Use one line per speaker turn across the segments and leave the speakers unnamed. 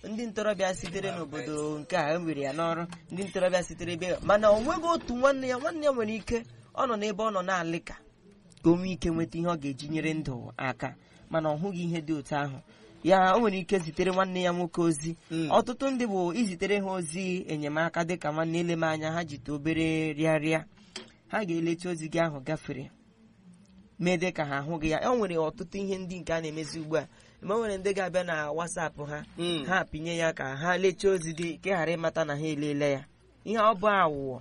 ndị ntorobịa sitere n'obodo nke a ewere ya n'ọrụ ndị ntorobịa sitere ebe mana o nweghị otu nwanne ya nwanne ya nwere ike ọ nọ n'ebe ọ nọ na-alị ka ka o nwee ike nweta ihe ọ ga-eji nyere ndụ aka mana ọ hụghị ihe dị otu ahụ ya o nwere ike zitere nwanne ya nwoke ozi
Mm.
ọtụtụ ndị bụ izitere ha ozi enyemaka dịka nwanne ele m anya ha jite obere rịarịa ha ga-elecha ozi gị ahụ gafere mee dị ka ha ahụghị ya e nwere ọtụtụ ihe ndị nke a na-emezi ugbu a ma o nwere ndị ga-abịa na wasapụ ha
Mm.
ha pinye ya ka ha lechaa ozi gị ka ị ghara ịmata na ha elele ya ihe ọ bụ awụwọ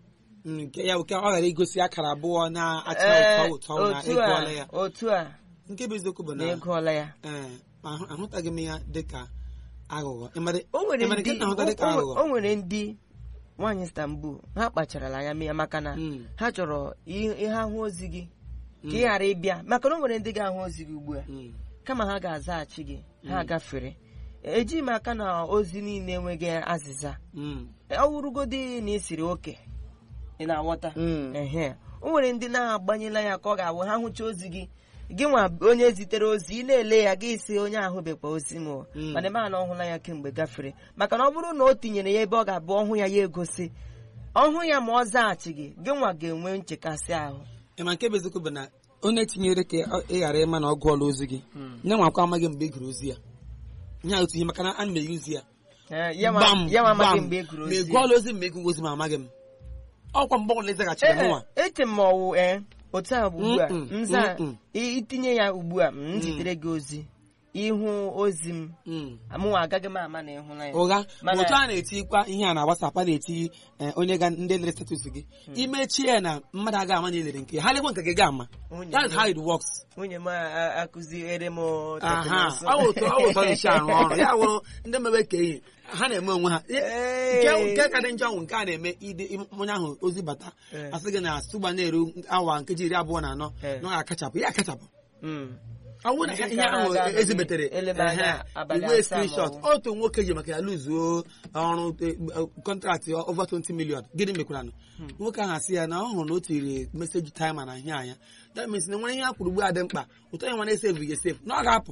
nke ya nke ọ ghara igosi akara abụọ na-acha
Ee,
ụtọ ụtọ na
otu
ịgụọla
a
ya
otu a
nke bụ eziokwu bụ
na
na
ịgụọla ya
ee ma ahụ- ahụtaghị m ya dịka aghụghọ Ịmara-
o nwere
ịmara nke
ndị
na-ahụta dịka
o- o-
aghụghọ
o nwere ndị nwaanyị Istanbul ha kpacharala anya mee ya maka na
Mm.
ha chọrọ i- ihe ahụ ozi gị ka ị
Mm.
ghara ịbịa maka na o nwere ndị ga-ahụ ozi gị ugbu a
Mm.
kama ha ga-azaghachi gị ha gafere ejighị m aka na ozi niile enweghị azịza
Mm.
ọ wụrụgodi na isiri oke ị na-aghọta
Mm.
ehe o nwere ndị na-agbanyela ya ka ọ ga-awụ ha hụcha ozi gị gị nwa onye zitere ozi ị na-ele ya gị si onye ahụ bekwa ozi m o.
Mm.
mana ebe a na ọhụla ya kemgbe gafere maka na ọ bụrụ na o tinyere ya ebe ọ ga-abụ ọhụ ya ya egosi ọhụ ya ma ọ zaghachi gị gị nwa ga-enwe nchekasị ahụ
ịma nke bụ eziokwu bụ na onye tinyere ka ọ- ị ghara ịma na ọ gụọla ozi gị nye nwakwa amaghị mgbe ị gụrụ ozi ya nye otu ihe maka na ana m eyuzi ya
Eh, ya nwa
Gbam,
ya nwa amaghị
gbam.
mgbe e gụrụ
ma
ozi
ị gụọla ozi mgbe ị gụrụ ozi ma amaghị m ọkwa mgbe ọbụla ịzaghachiri m nwa
Ee, eche m ọwụ ee otu a bụ ugbu a
Mm-mm,
nza
mm-mm.
i- itinye ya ugbu a m zitere gị ozi ịhụ ozi m
Mm.
mụnwa agaghị m ama na ịhụla ya
ụgha ma
Mana-
otu a na-etikwa ihe a na WhatsApp a na-eti eh, onye ga ndị lere status gị imechie ya na mmadụ aga ama na ilere nke ya ha lekwa nke gị ga ama
Nwunye
that's
m-
how it works
nwunye m a- a- akụziere m
aha
teknụzụ.
ọ wụ otu ọ wụ otu ọ na-esi arụ ọrụ ya wụrụ ndị mebe ka ihe ha na-eme onwe ha
Ee.
nke nke ka dị njọ nwụ nke a na-eme ide onye ahụ ozi bata
Ee.
asị gị na sụgba na-eru awa nkeji iri abụọ na anọ
Ee.
na ọ ga-akachapụ ya akachapụ
Mm.
ọ bụrụ na
Ndị
ihe
gara
ahụ
aga
ezibetere
eleba anya
ehe,
abalị
iwe
asaa ma ọ
screenshot
bụ-
otu nwoke ji maka ya lụzuo ọrụ kọntraktị over 20 million gịnị mekwaranụ nwoke ahụ asị ya na ọ hụrụ na o tiri meseji taima na ihe anya that means na nwere ihe a kwuru ugbu a dị mkpa ụtọ ya nwa na-esevu ga esefu na ọ ga-apụ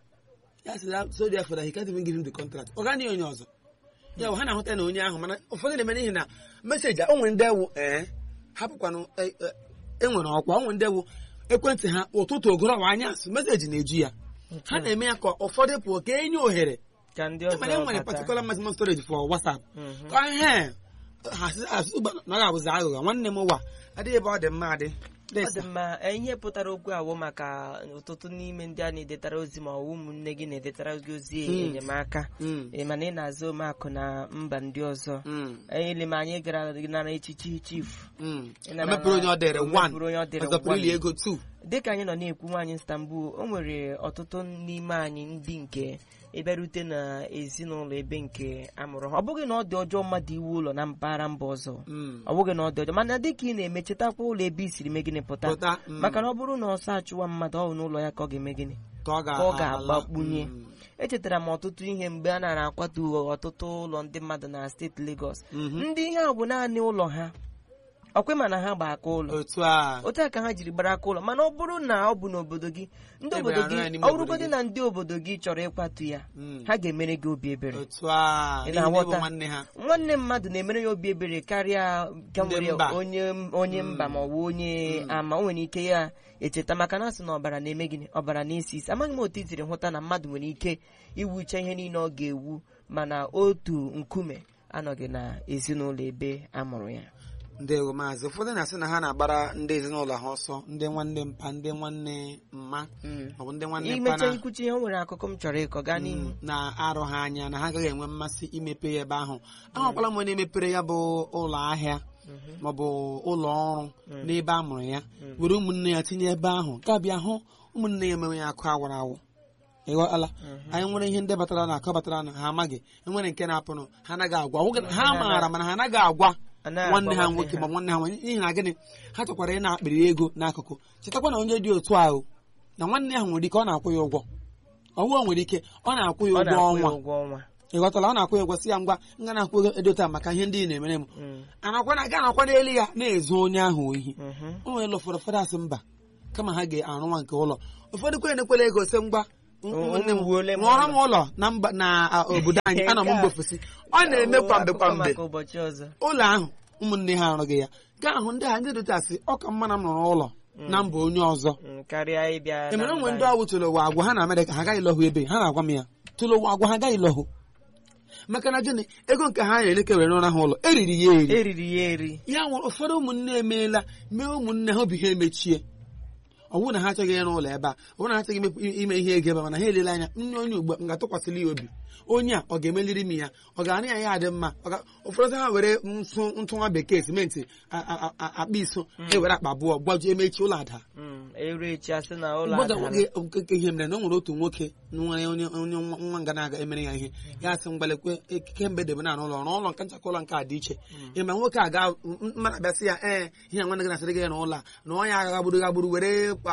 ya sị na so therefore that he can't even give him the contract ọ gaghị onye ọzọ ya bụ ha na-ahụta na onye ahụ mana ụfọdụ na-eme n'ihi na meseji a o nwere ndị ewu ee hapụkwanụ e e- e nwere ọkwa o nwere ndị ewu ekwentị ha ụtụtụ ogorowa anyasị meseji na-eju ya ha na-eme ya ka ụfọdụ pụọ ka enye ohere
ka ndị
mana e
ọzọ
nwere
bata.
particular maximum storage for WhatsApp
Mhm.
ka ihe ha sị- asị ụgba na ọ ga-abụzi aghụghọ nwanne m ụwa adịghị ebe ọ dị mma adị
ọ dị mma eh, ihe pụtara okwu awụ maka ọtụtụ n'ime ndị a na-edetara ozi ma ọ bụ ụmụnne gị na-edetara gị ozi
Mm.
enyemaka
Mm,
Eh, mana ị na-azụ omeakụ na mba ndị ọzọ
mm,
ele m anyị gara nara echichi chief
mm.
Ị nara
emepere onye ọ dịrị
o
one
mepere onye ọ dịrị
ọzọ pụrụ ili
one.
ego two
dịka anyị nọ na-ekwu nwaanyị Istanbul o nwere ọtụtụ n'ime anyị ndị nke ịbịarute na ezinụlọ ebe nke amụrụ ha ọ bụghị na ọ dị ọjọọ mmadụ iwu ụlọ na mpaghara mba ọzọ
Mm.
ọ bụghị na ọ dị ọjọọ mana dịka ị na-eme chetakwa ụlọ ebe i siri mee gịnị pụta
Pụta, mm.
maka na ọ bụrụ na ọsọ achụwa mmadụ ọ bụ n'ụlọ ya ka ọ ga-eme gịnị
ka ọ
ka ọ
ga-ala.
ga-agbakpunye
Mm.
echetara m ọtụtụ ihe mgbe a nara akwatu ọtụtụ ụlọ ndị mmadụ na steeti Lagos
Mhm.
ndị ihe a bụ naanị ụlọ ha ọkwe ma na ha gba aka ụlọ
otu a
otu a ka ha jiri gbara aka ụlọ mana ọ bụrụ na ọ bụ n'obodo gị ndị
Ebe
obodo
arụ
gị
ya n'ime
ọ
obodo
bụrụgodị
gị.
na ndị obodo gị chọrọ ịkwatu ya
Mm.
ha ga-emere gị obi ebere
otu a
Ị
n'ihi na ịbụ
na-aghọta?
nwanne ha
nwanne mmadụ na-emere ya obi ebere karịa nke
Ndị
nwere
mba.
onye onye mba ma ọ bụ onye ama o nwere ike ya echeta maka na asị na ọbara na-eme gịnị ọbara na-esi isi amaghị m otu i siri hụta na mmadụ nwere ike iwucha ihe niile ọ ga-ewu mana otu nkume anọghị na ezinụlọ ebe a mụrụ ya
ndewo maazị ụfọdụ na-asị na ha na-agbara ndị ezinụlọ ha ọsọ ndị nwanne mpa ndị nwanne mma maọbụ ndị nwanne mpa
imecha
na
ikwuchi ihe o nwere akụkọ m chọrọ ịkọ gaa n'ihu
Mm, na-arụ ha anya na ha agaghị enwe mmasị imepe ya ebe ahụ ahụkwala m onye mepere ya bụ ụlọ ahịa maọbụ ụlọ ọrụ n'ebe a mụrụ ya were ụmụnne ya tinye ebe ahụ ka bịa hụ ụmụnne ya emewe ya akụ awara awụ ịghọtala anyị nwere ihe ndị batara na akọ batara na ha amaghị enwere nke na-apụnụ ha anaghị agwa Ọ bụghị na ha maara mana ha anaghị agwa
Anaghị
nwanne
agwa
ha
nwanne
nwoke
ha.
ma nwanne ha nwaanyị n'ihi na gịnị ha chọkwara ị na-akpịrị ego n'akụkụ chetakwa na onye dị otu ahụ na nwanne ahụ nwere ike ọ na-akwụ ya ụgwọ ọwụwa nwere ike ọ na-akwụ ya
ọ
ụgwọ
na-akwụ ya
ọnwa
ụgwọ ọnwa
ị ghọtala ọ na-akwụ ya ụgwọ si ya ngwa nga na-akwụ ego edota maka ihe ndị ị na-emere m
Mm,
anakwa na ga anakwa n'elu ya na-ezu onye ahụ ohi
mhm.
o nwere ụfọdụ ụfọdụ asị mba kama ha ga-arụ nwa nke ụlọ ụfọdụ kwenye na-ekwela ego sị ngwa ụmụnne m
Unu wuole m
rụọrọ m
ụlọ.
ụlọ na mba na a, obodo anyị ana m
Nke a-
mba ofesi ọ na-eme kwamgbe
Akụkọ
kwamgbe
maka ụbọchị ọzọ
ụlọ ahụ ụmụnne ha arụghị ya ga ahụ ndị a ndị dotasị ọ ka mma na m rụrụ ụlọ na mba onye ọzọ
Mm, karịa ịbịa na
emere onwe
mba
ndị ọgwụ tụrụ ụwa agwa ha na amerịka ha agaghị lọhụ ebe ha na-agwa m ya tụrụ ụwa agwa ha agaghị lọhụ maka na gịnị ego nke ha na-eleke were n'ụra ha ụlọ eriri ya eri
eriri ya eri
ya nwere ụfọdụ ụmụnne emeela mee ụmụnne ha obi ha emechie ọ bụrụ na ha achọghị ịrụ ụlọ ebe a ọ bụrụ na ha achọghị ime- ime ihe ego ebe a mana ha elele anya nne onye ugbu a m ga-atụkwasịrị ya obi onye a ọ ga-emeliri m ya ọ ga-arụ ya ya adị mma Ọ ga- ụfọdụ ha were ntụ ntụ nwa bekee simenti a- a- a- akpa iso ha ewere akpa abụọ gbajuo emechi ụlọ ada
Mm, eru echi asị na ụlọ
mgbe
adala.
ga okeke ihe mere na o nwere otu nwoke nwere onye onye nwa nwa nga na-aga emere ya ihe ya sị mgbalekwe kemgbe debe na ụlọ rụọ ụlọ nke nchakwa ụlọ nke a dị iche ịma nwoke a ga mmadụ abịasị ya ee ihe nwanne gị na-asịrị gị n'ụlọ a na onye agha gagburu gagburu were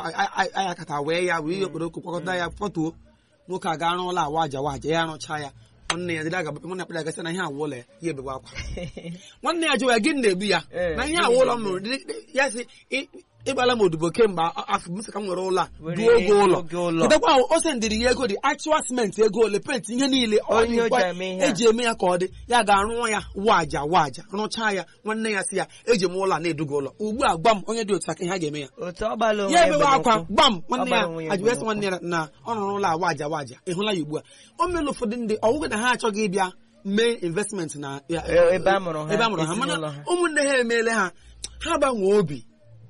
aya kata wee ya wee ihe okporoko kwakọta ya fọtuo nwoke a gaa n'ụlọ awa aja waja ya rụchaa ya nwanne ya dịrị aga nwanne akpara gasị na ihe awụ ụlọ ya ya ebewe akwa nwanne ya jụwa ya gịnị na-egbu ya
Ee,
na ihe
gịnị
awụ ụlọ m
na-egbu
rụrụ dị- dị- ya sị "Ị- ịgbala m odibo kemgbe a- afọ m sị ka m nwere ụlọ a
Were
duo oge ụlọ
oge ụlọ.
kedekwa ahụ o sendịrị ya ego dị actual cement ego ole penti ihe niile ọ
Onye o
dịkwa-
ji eme ihe a.
eji eme ya ka ọ dị ya ga-arụ ya waja waja rụchaa ya nwanne ya sị ya eji m ụlọ a na-eduga ụlọ ugbu a gwa m onye dị otu aka ihe a ga-eme ya
otu ọ gbala onwe
ya
ya
ebewe
bụ
akwa
n'ụkwụ.
gbam nwanne ya
Ọ gbara onwe ya
ajụwesị
bụ
nwanne ya na ọ rụrụ ụlọ a waja waja ịhụla ya ugbu a o mere ụfọdụ ndị ọwụghị na ha achọghị ịbịa mee investment na ya-
E- ebe a mụrụ ha,
ebe a mụrụ ha mana
ezinụlọ ha.
ụmụnne ha emeela ha ha gbanwee obi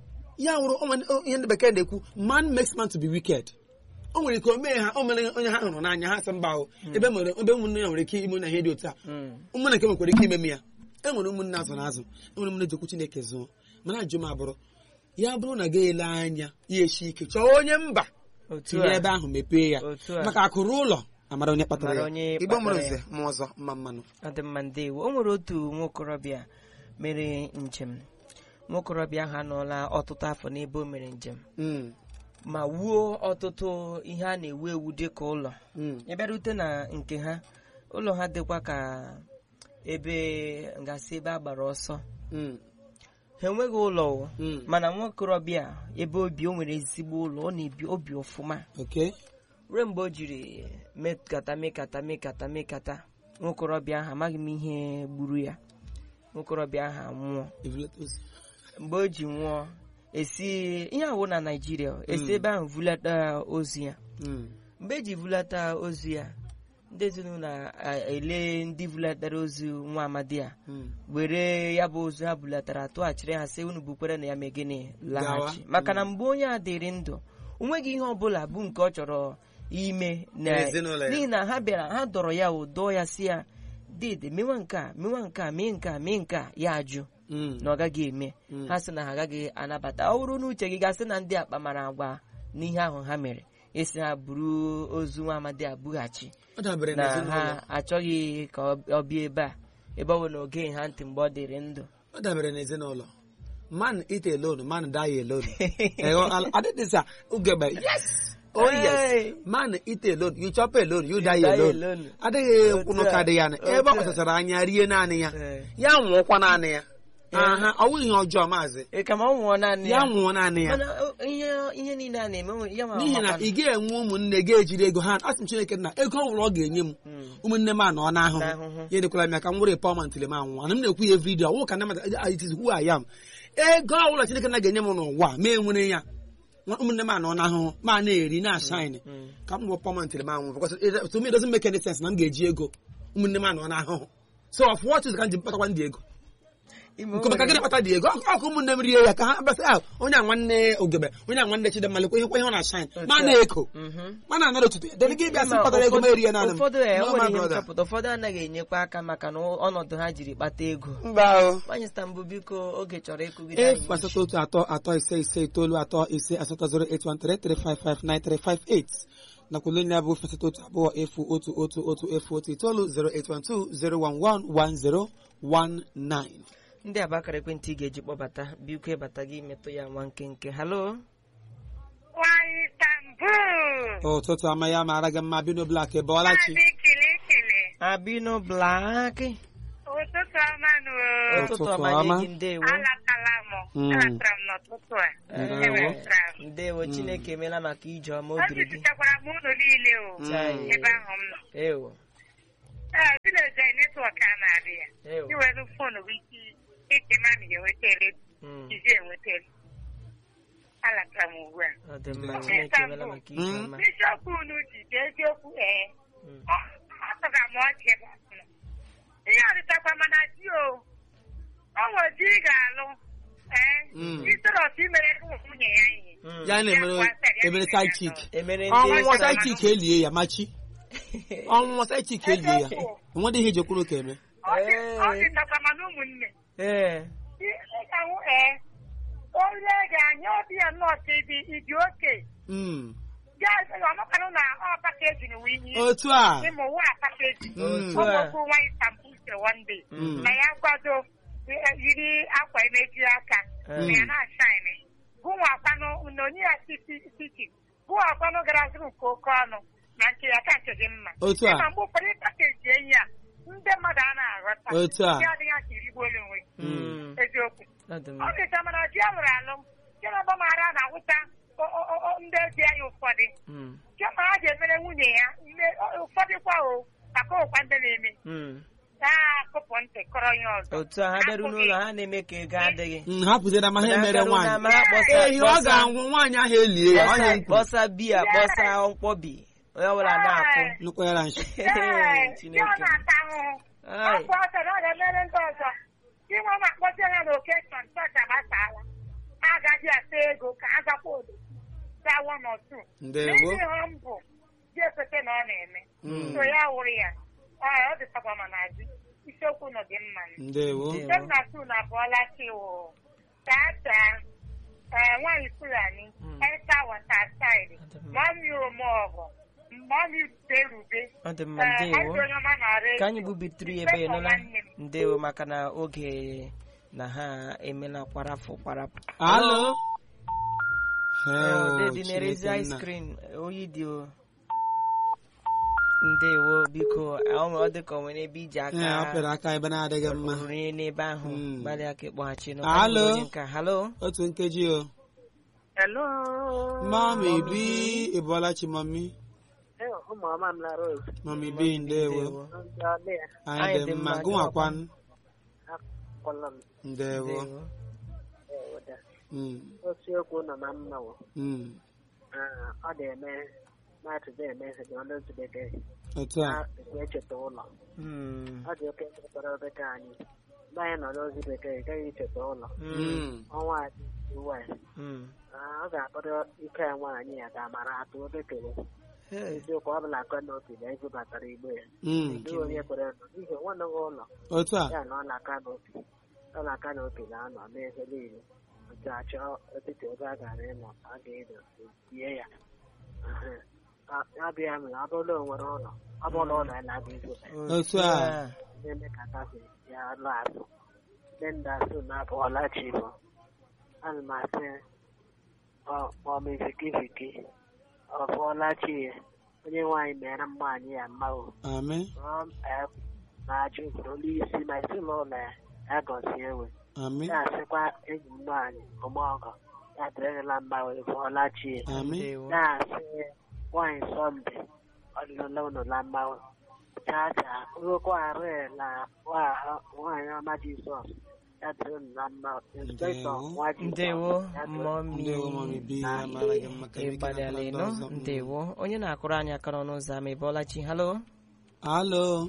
ya wụrụ o nwere ihe ndị bekee na-ekwu man makes man to be wicked o nwere ike o mee ha o mere onye ha hụrụ n'anya ha sị mba ahụ ebe mere ebe ụmụnne ya nwere ike ime na ihe dị otu a
Mm.
ụmụnne nke nwekwara ike ime m ya e nwere ụmụnne azụ na azụ e nwere ụmụnne ji okwu chineke zụọ mana ajụ m abụrụ ya bụrụ na ga ele anya ya eshi ike chọọ onye mba
otu
tinye
a
ebe ahụ mepee ya
Otu a.
maka akụrụ ụlọ amara onye kpatara
Mara
ya
onye
igbo mụrụ
kpatara ya.
nze ma ọzọ mma mmanụ
adịmma ndewo o nwere otu nwokorobịa mere njem nwokorobịa ahụ anọọla ọtụtụ afọ n'ebe o mere njem
Mm,
ma wuo ọtụtụ ihe a na-ewu ewu dị ka ụlọ
mm,
ịbịarute na nke ha ụlọ ha dịkwa ka ebe ngasị ebe a gbara ọsọ
mm,
ha enweghị ụlọ o.
mm.
mana nwokorobịa ebe obi o nwere ezigbo ụlọ ọ na-ebi obi ọfụma
okay
ruo mgbe o jiri mekata mekata mekata mekata nwokorobịa ahụ amaghị m ihe gburu ya nwokorobịa ahụ anwụọ
Evuletus.
mgbe o ji nwụọ esi ihe awụ na naijiria esi ebe ahụ vulata ozu ya
Mm,
mgbe eji vulata ozu ya ndị ezinụlọ ele ndị vulatara ozu nwa amadi a
mm.
were ya bụ ozu ha bulatara tụghachiri ha sị unu bukwere na ya mee gịnị laghachi
Gawa.
maka na mgbe onye a dịrị ndụ o nweghị ihe ọbụla bụ nke ọ chọrọ ime na
N'ezinụlọ ya.
n'ihi na ha bịara ha dọrọ ya ụdọ ya si ya dede mewa nke a mewa nke a mee nke a mee nke a ya ajụ
Mm,
na ọ gaghị eme
Mm.
ha sị na ha agaghị anabata ọ bụrụ n'uche gị gasị na ndị akpa mara agwa n'ihe ahụ ha mere esi ha buru ozu nwa amadi a bughachi
ọ dabere
na
n'ezinụlọ
ha achọghị ka ọ ọ bịa ebe a ebe ọ bụ na oge ha ntị mgbe ọ dịrị ndụ
ọ dabere n'ezinụlọ man eat alone man die alone adịdịsa ugegbe yes oh
Hey.
yes man eat alone you chop alone you die
die
alone
alone.
adịghị
Otu
kwụnụ ka
a,
dị ya na
otu
ebe ọ
a.
kpachachara anya rie naanị ya
Ee.
ya nwụọkwa naanị ya
Yeah.
aha ọ bụghị ihe ọjọọ maazị
Ị ka ma ọ nwụọ naanị
ya
ya
nwụọ naanị ya
mana o- ihe ihe niile a na-eme o- ya ma
n'ihi na
ọmakwa
ị ga-enwe ụmụnne ga-ejiri ego ha asị m Chineke na ego ọ nwụrụ ọ ga-enye m
Mm.
ụmụnne m anọ n'ahụhụ
N'ahụhụ.
ya edekwala m ya ka m were pọmant le m anwụ ana m na-ekwu ya vidiyo ọwụ ka namata it is who I am ego ọbụla Chineke na ga-enye m n'ụwa ma enwere ya nwa- ụmụnne m anọ n'ahụhụ ma na-eri na-ashine
Mm.
ka m were pọmant le m anwụ because it- to me it doesn't make any sense na m ga-eji ego ụmụnne m anọ n'ahụhụ so of what is ka m ji mkpatakwa ndị ego
Ime
nke maka
nwere-
gịnị kpata dị ego ọkụ ọkụ ụmụnne m rie ya ka ha basị ahụ onye a nwanne ogebe onye a nwanne chidemma lekwa ihe ihe ọ na-ashine ma
Otu a.
na-eko
Mhm.
ma na-anara otutu ya dere gị bịa sị
Ma
kpatara ego ma
ụfọdụ-
eri ya naanị m
ụfọdụ e
No,
nwere
my
ihe
brother.
nchọpụta ụfọdụ anaghị enyekwa aka maka na ọnọdụ ha jiri kpata ego
mba o
nwanyị stambụ biko oge chọrọ ịkụgide anyị
efu asatọ otu atọ atọ ise ise itoolu atọ ise asatọ zero eight one three three five five nine three five eight nakwa olu ya bụ efu asatọ otu abụọ efu otu otu otu efu otu itoolu zero eight one two zero one one one zero one nine.
ndị a bụ akara ekwentị ị ga-eji kpọbata biko ịbata gị metụ ya nwa nkenke halo
Nwanyị Istanbul.
ụtụtụ ama ya mara gị mma bino blak ebọọla chi
Maazị Kilikili.
abino blaki
Ụtụtụ ọma nụ.
Ụtụtụ
ụtụtụ ọma nye
ọma.
gị ndewo
Alakala m.
Mm.
alatara m n'ụtụtụ a
Ndewo.
ewetara m
ndewo chineke emeela maka ije ọma o
o
biri gị
jupụtakwara m ụlọ niile o
Chai.
ebe ahụ m nọ
ewo
ee vileji netwọk a na-adị ya
ewo
iwere fon bụ ike ike mami ga-enwetara
Mm,
izi enwetara alatara m ugbu a
ọ dị mma chineke emeela maka ije
Mm.
ọma
bishọp unu ji dị eziokwu ee
Mm.
atụga m ọchị ebe ahụ nọ. ihe ọdịtakwa mana di o ọ nwere di ị ga-alụ ee
Mm.
isọrọs imere ụmụ nwunye ya ihe
Mm.
ya na-emere emere side chick
emere
ọnwụnwa
ndị
side chick elie ya machi ọnwụnwa side chick elie ya enwedị ihe ejekwuru ka eme
Ọ dị- ọ dịtakwa mana ụmụnne
ee
ị ga-ahụ ee onye ga-anya obi ya nọọsụ ịdị ịdị oke
Mm.
ya ọmakwanụ na ọ pakeji na uwe ihe
otu a
ịmụ ụwa pakeji
Mm.
otu a
ụmụokwu nwanyị tampuse one day
Mm.
na ya kwado eh, yiri akwa emeji aka
Mm.
na ya na-ashine gụnwakwanụ na onye ya titi gụnwakwanụ gara zụrụ nke oke ọnụ na nke ya ka nke dị mma
Otu a.
Ịma mgbe ụfọdụ pakeji enyi a ndị mmadụ a na-aghọta
Otu a.
ya adịghị aka irigbuolu onwe gị.
Mm.
eziokwu
ọ dị
ọ
mma
dịcha mana di ya nwere alụ chiọba mara na-awụta o- o- o- ndị ezi anyị ụfọdụ
Mm.
chiọma ha ga-emere nwunye ya mme- ọ- ụfọdụ kwa o maka ụkwa ndị na-eme
Mm.
na-akụpụ ntị kọrọ ihe ọzọ
otu a ha bịaru n'ụlọ ha na-eme ka ego adịghị
Mm, hapụzira ma ha
Mana
emere
abịaru na
nwaanyị
ma ha kpọsa-
ehi ọ
kpọsa-
ga-anwụ nwaanyị ahụ elie ya ọnya
kpọsa-
nkwu
kpọsa biya kpọsa mkpọbi onye ọbụla na-akwụ
nnukwu ya na nshi
Ee, di ọ
chineke
na-ata ahụhụ
Ai.
afọ ọsọ na ọ ga-emere ndị ọzọ inwe na-akpọzi ha na okeshọn chọọchị agbasaala ha agaghị ata ego ka ha gakwa odo gawa n'otu
ndewo
n'ihi ha mbụ dị ekwete na ọ na-eme
Mm.
so ya wụrụ ya Ee, ọ dịtakwa ma na di isiokwu nọ dị mma
ndewo
Ndewo.
Nne m na tu na abụọla chiwo tata ee nwaanyị fulani
Mm.
esa watasaịdị
Ọ dị mma.
mami omeọgụ mami berube
ọ dị mma
Ee, anyị
ndewo
dị onye ọma na-ara
ka anyị
ego.
gbubitụrụ ya ebe
Mmeso
nụla
nwanne m.
ndewo maka na oge na ha emela kwarafụ kwarapụ
alo
dị na-erezi
Chineke
ice
nna.
cream oyi dị o ndewo biko ọ ọ dị ka o nwere ebe iji
Ee, ọ
aka
pịara aka ebe na-adịghị mma
rue n'ebe ahụ
Mm.
gbalịa ka ịkpọghachi nụ.
Alo?
Onye nka halo
otu nkeji o
Hello.
mami bi ịbọlachi mami
Ee, ụmụ ọma m lara ozu.
mami bi ndewo
Ndewo.
Ndị ọlị ya
anyị dị mma gụnwakwan
akpọlọ m
ndewo
Ndewo.
eweda.
Mm,
Osiokwu nọ na mma wụ.
mm.
Ah, ọ na-eme mmadụ na-eme ihe dị ọnụ otu bekee
otu a
na echeta ụlọ.
Mm.
Ọ dị oke mkpụrụ bekee anyị. Mgbe anyị nọ n'ozi bekee, ị gaghị echeta ụlọ.
Mm.
Mm,
Ọnwa adị uwe.
Mm.
ọ ga-akpọrọ ike ya nwaanyị ya ka amara atụ obekere.
Hey.
Eziokwu ọ bụla akọ n'obi na ebubatara igbe ya.
mm.
Ndị onye kwere nọ n'ihi nwanne gị ụlọ.
otu a
ya na ọ na-aka n'obi ọ na-aka n'obi na-anọ n'ebe niile nke achọ etiti ebe a gara ịnọ a ga-edo tie ya Ehe. A- abịa mere ọ bụrụ na o nwere ụlọ ọ bụrụ ụlọ ya na-abịa igwe
Otu a.
na-eme ka tafi ya lụ azụ ndị ndị asụ na-abụọla chi bụ ana m asị ọ- ọ mezikiviki ọ bụọla chi ya onye nwaanyị mere mma anyị ya mma o
amị
na-ajụ olu isi ma ezinụlọ ya ya gọzie ewe
amị
ya asịkwa enyi m nwaanyị ọmọgọ ya dịrịla mma wee bụọla chi
amị
Ndewo.
na-asị nwaanyị sọnde ọdịnala unu la mma chacha rụkwa arụ na nwa- nwaanyị ọma jizọs ya dịrị unu na mma inspektọ
Ndewo.
nwa jizọs
ndewo
ya dịrị
mọmi
ndewo mami bi ya mara gị mma ka ike
ịgbalịala
na ndị
ịnụ
ọzọ. Mm.
ndewo onye na-akụrụ anyị aka n'ọnụ ụzọ ama ịbọọla chi halo
alo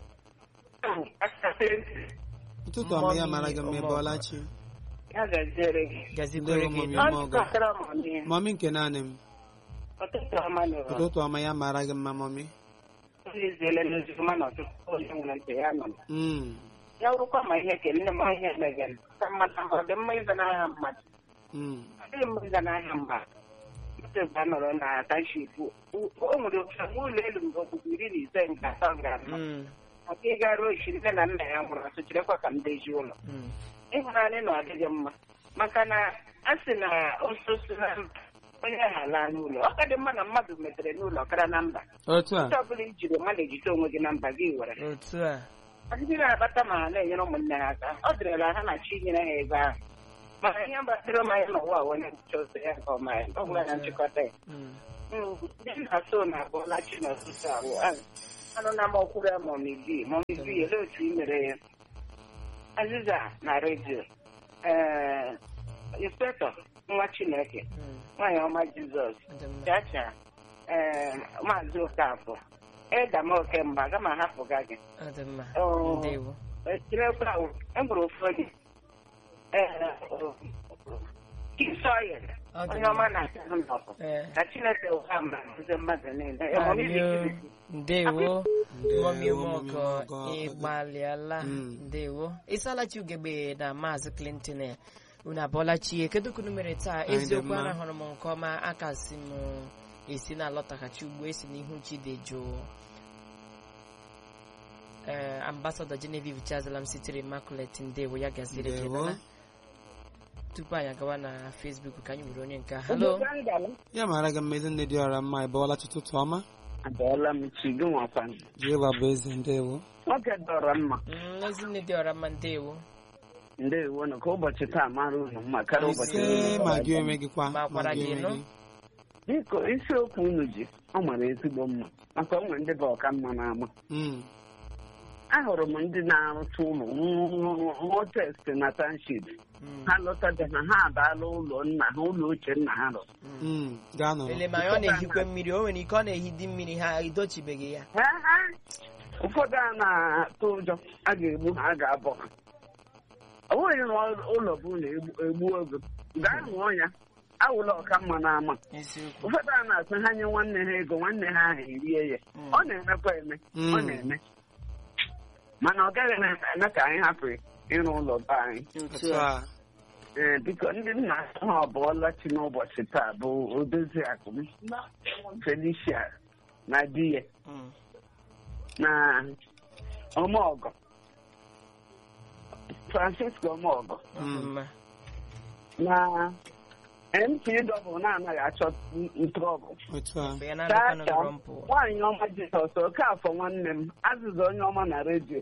ụtụtụ ọma ya mara gị mma
Mami
ịbọlachi
ya gaziere gị
gazikwere
Ndewo,
gị
mami.
nụ.
Ọ ọmọgọ.
kọtara m ọnụ
mami nke naanị m
ọtụtụ ọma nụrụ
ụtụtụ ọma ya mara gị mma mami
onye eziele n'oziọma na ọtụtụ onye nwere ntị ya nọ
Mm,
ya wụrụkwa ma ihe kele nne m ihe emegara ka mmadụ ahụ ọ dị mma ịza n'ahịa mmadụ
mm.
ọ dịghị mma ịza n'ahịa mmadụ mmadụ mgbe a nọrọ na taship o nwere ofe nwa ụlọ elu mgbe okpukpe iri na ise nke atọ gara
Mm,
maka ịgara ochi nne na nna ya nwụrụ ọtụ chirekwa ka m deji ụlọ
mm.
ịhụnanya na ọ dịghị mma maka na a sị na ososi na mba onye ahụ alaa n'ụlọ ọ ka dị mma na mmadụ metere n'ụlọ kara na mba
otu a
ndị ọbụla ijiri mmadụ ejite onwe gị na mba gị were
otu a
ndị na-akpata ma ha na-enyere ụmụnne ha aka ọ dịrịla ha na chi nyere ha ego ahụ
mana ihe gbasara m anyị n'ụwa onye nchọzi ya nke ọma ya ọ bụla na nchịkọta ya
Mm.
ndị nna so na abụọla chi n'ọtụtụ ahụ anụ na amakwuru ya mọmibi mọmibi ele otu i mere ya aziza na redio ee inspektọ nwa chineke
Mm.
nwaanyị ọma jizọs
Dị mma.
chacha ee maazị okafọ edama okemba aga m ahapụga gị
Ọ dị mma.
Oh.
Ndewo.
etinyekwa enwere ụfọdụ ee kisoyel
Ọ dị
onye
mma.
ọma na-ata nnọkọ
Ee.
ka chineke ụwa mba nkuzi mmadụ niile
Amio. Ndewo. Mọmi
Ndewo,
Ụmụọkọ
Mọmi Ụmụọkọ.
ịgbalịala.
Mm.
Ndewo. Ịsalachi ugegbe na Maazị Clinton eh, unu abụọla chi kedu ka unu mere taa
Anyị dị
eziokwu
mma.
arahụrụ m nke ọma aka si m esi na-alọtaghachi ugbo esi n'ihu chi dị jụụ ee ambasadọ Genevieve Chazalam sitere Immaculate ndewo ya gaziri gị
Ndewo.
nana tupu anyị agawa na Facebook ka anyị were onye nke a. halo
ya mara gị mmezi nne dị ọra mma ị bọọla ụtụtụ ọma
abịala m chi gị nwakwa
jehova bụ eze ndewo
nwoke dọrọ mma
Mm, ezinne dị ọra mma ndewo
ndewo nụ ka ụbọchị taa mara unu mma karịa ụbọchị
ise
niile.
ma gị onwe gị kwa
Ma kwara
ma gị
gị,
onwe
nụ?
gị
biko isiokwu unu ji ọ mara ezigbo mma maka o nwere ndị bụ ọka mma n'ama
Mm,
ahụrụ m ndị na-arụcha ụlọ rụọ test na township
Mm,
ha lọtabe ha ha abaala ụlọ nna ha ụlọ ochie nna ha rụrụ
mm.
mm, gaa nọrọ
ele ma ọ na-ehikwe mmiri o nwere ike ọ na-ehidi mmiri ha edochibeghị ya
Ha, ha. ụfọdụ a na-atụ ụjọ a ga-egbu ha a ga-abọ ha ọ bụghị na ụlọ bụ ụlọ egbu ogo gaa rụọ ya awụla ọka mma n'ama
eziokwu
ụfọdụ a na-asị ha nye nwanne ha ego nwanne ha ahụ erie ya
Mm.
ọ na-emekwa eme
Mm.
ọ na-eme mana ọ gaghị na-eme ka anyị hapụ ịrụ ụlọ be anyị
otu a
ee biko ndị nna ha ọbụọla chi n'ụbọchị taa bụ odozi akụ m Felicia na di ya
Mm.
na ọmọgọ Francisco ọmọgọ
Ọ dị mma.
na MTW na-anaghị achọ ntrọbụ
otu a
Mgbe ya na-alụkwa
Chacha
n'ụlọ mpụ.
nwaanyị ọma Jizọs Okafọ nwanne m azịza onye ọma na redio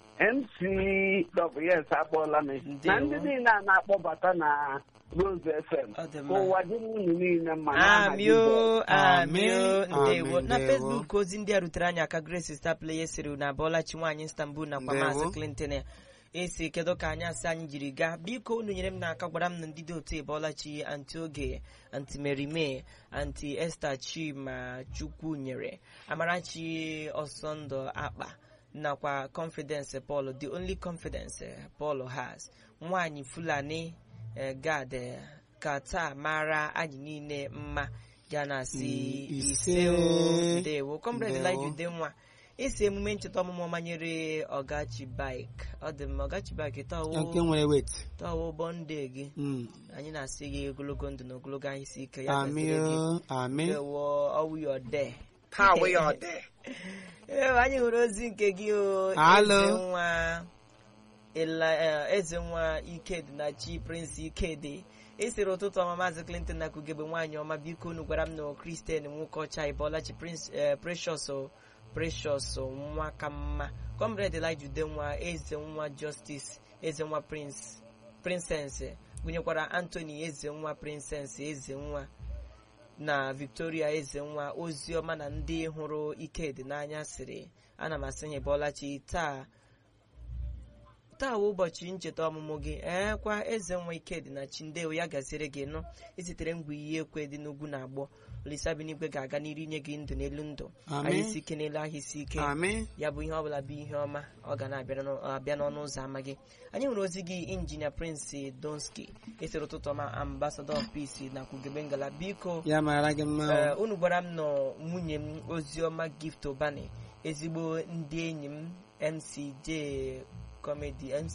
MCWS akpọọla m na ndị niile a na-akpọbata na Rose FM
Ọ dị
ka
mma.
ụwa dị unu niile mma n'aha
amio
Jizọs.
amio
Amen,
ndewo
amen,
na
ndewo.
facebook ozi ndị a rutere anyị aka grace star player siri na abọọlachi nwaanyị istanbul nakwa
Ndewo.
maazị clinton ya esi kedu ka anyị asị anyị jiri gaa biko unu nyere m n'aka gwara m na ndị dị otu ebọlachi anti oge anti merime anti esther chima chukwu nyere amarachi ọsọndọ akpa nakwa confidence paul the only confidence eh, paul has nwaanyị fulani eh, gad eh, ka taa mara anyị niile mma ya na si
Mm,
ise
ise.
o ndewo comrade
Ndewo.
Elijah Udenwa isi emume ncheta ọmụmụ ọma nyere ọgachi bike ọ dị mma ọgachi bike
Ya nke
tọwo
nwere wet
tọwo ụgbọ ndị gị
Mm,
anyị na-asị gị ogologo ndụ na ogologo anyị si ike ya gaziri gị
amị amị
ewo ọwụ ya ọde
Ha wụ ya ọdị.
Ee, anyị hụrụ ozi nke gị o
Alo.
eze nwa Ela- eh, eze nwa ikedi na chi prince ikedi esiri ụtụtụ ọma maazị clinton na kugebe nwaanyị ọma biko unu gwara m na kristian nwoke ọcha ịbọlachi prince eh, precious o, precious o, nwa ka mma comrade elijah udenwa eze nwa justice eze nwa prince princess gụnyekwara anthony eze nwa princess eze nwa na victoria eze nwa oziọma na ndị hụrụ ikedi n'anya sịrị ana m asị ya bọlachi taa taa wụ ụbọchị ncheta ọmụmụ gị ee kwa eze nwa ikedi na chindewo ya gaziere gị nụ isitere ngwa iyi ekwe dị n'ugwu na agbọ olisa binigwe ga-aga n'iru inye gị ndụ n'elu ndụ
Amen.
anyị isi ike n'elu ahụ isi ike
amị
ya bụ ihe ọbụla bụ ihe ọma ọ ga na-abịa n'ọ- abịa n'ọnụ ụzọ ama gị anyị hụrụ ozi gị injinia prince donski esere ụtụtụ ọma ambasadọ of peace na kwugebe ngala biko
ya mara gị mma
ee,
o.
unu gwara m nọ nwunye m oziọma gift obani ezigbo ndị enyi m mcj comedy mc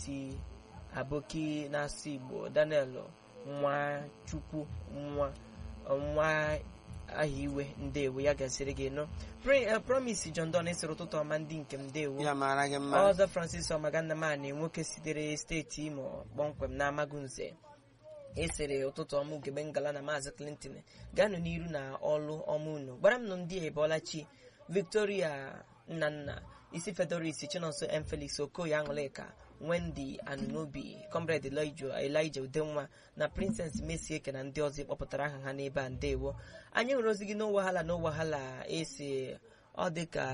aboki na-asụ igbo daniel nwa chukwu nwa nwa aha iwe ndewo ya gasịrị gị nọ Pre- eh, promise john don esere ụtụtụ ọma ndị nke m ndewo
ya mara gị mma
ọzọ francis ọmagannamani nwoke sitere steeti imo kpọmkwem na amagunze esere ụtụtụ ọma ugegbe ngala na maazị clinton gaanụ n'iru na ọlụ ọma unu gbara m nụ ndị ebọlachi victoria nnanna isi fedoris chinonso m felix okoye aṅụlịka wendy anunobi comrade elijah elijah udenwa na princess mesieke na ndị ọzọ ịkpọpụtara aha ha n'ebe a ndewo anyị hụrụ ozi gị n'ụwahala n'ụwahala esi ọ dị ka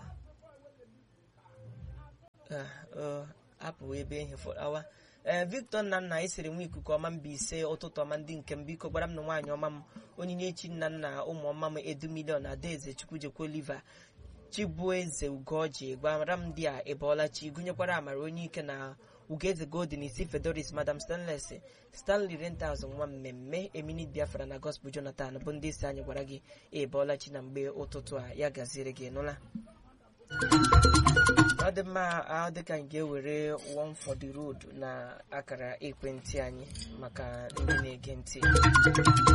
Ah, ọ, apụ ebe ihe awa ee victor nnanna esiri nwa ikuku ọma mba ise ụtụtụ ọma ndị nke m biko gbara m na nwaanyị ọma m onyinye chi nna nna ụmụ ọma m edu milion adaeze chukwujekwa oliva chibueze ugoji gwara m ndị a ịbọọla chi gụnyekwara amara onye ike na ugeze golden isi fedoris madam stanles stanley rentals nwa mmemme eminit biafra na gospel jonathan bụ ndị isi anyị gwara gị ịbọọla chi na mgbe ụtụtụ a ya gaziere gị nụla ọ dị mma ọ dị ka anyị ga-ewere one for the road na akara ekwentị anyị maka ndị na-ege ntị